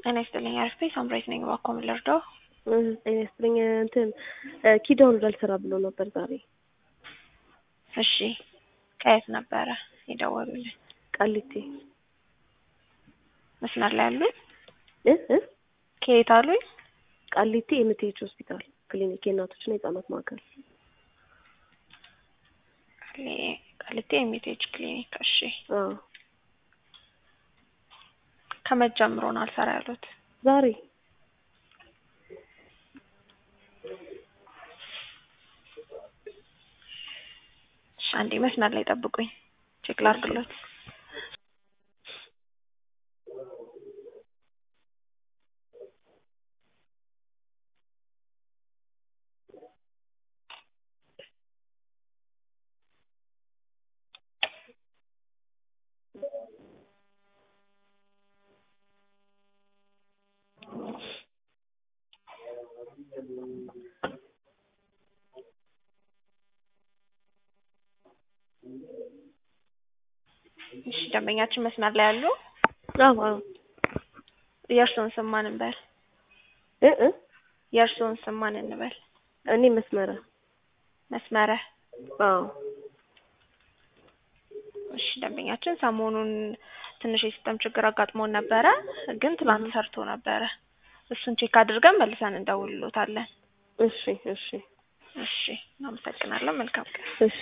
ጤና ይስጥልኝ አርፌ ሳምራዊት ነኝ። እባክዎ ምን ልርዳው? ጤና ይስጥልኝ እንትን ኪዳኑ ላልሰራ ብሎ ነበር ዛሬ። እሺ ከየት ነበረ የደወሉልኝ? ቃሊቲ መስመር ላይ አሉኝ? እ እ ከየት አሉኝ? ቃሊቲ ኤምቲኤች ሆስፒታል ክሊኒክ የእናቶችና የህጻናት ማዕከል። ቃሊቲ ኤምቲኤች ክሊኒክ። እሺ አዎ ከመቼ ጀምሮ ነው አልሰራ ያሉት? ዛሬ እሺ አንዴ መስመር ላይ ጠብቁኝ፣ ቼክ ላድርግሎት። እሺ ደንበኛችን መስመር ላይ አሉ? አዎ አዎ የእርስዎን ስም ማን እንበል? እ እ የእርስዎን ስም ማን እንበል? እኔ መስመረ መስመረ አዎ እሺ ደንበኛችን ሰሞኑን ትንሽ የሲስተም ችግር አጋጥሞን ነበረ፣ ግን ትላንት ሰርቶ ነበረ። እሱን ቼክ አድርገን መልሰን እንደውልሎታለን። እሺ እሺ እሺ እናመሰግናለን። መልካም ቀን። እሺ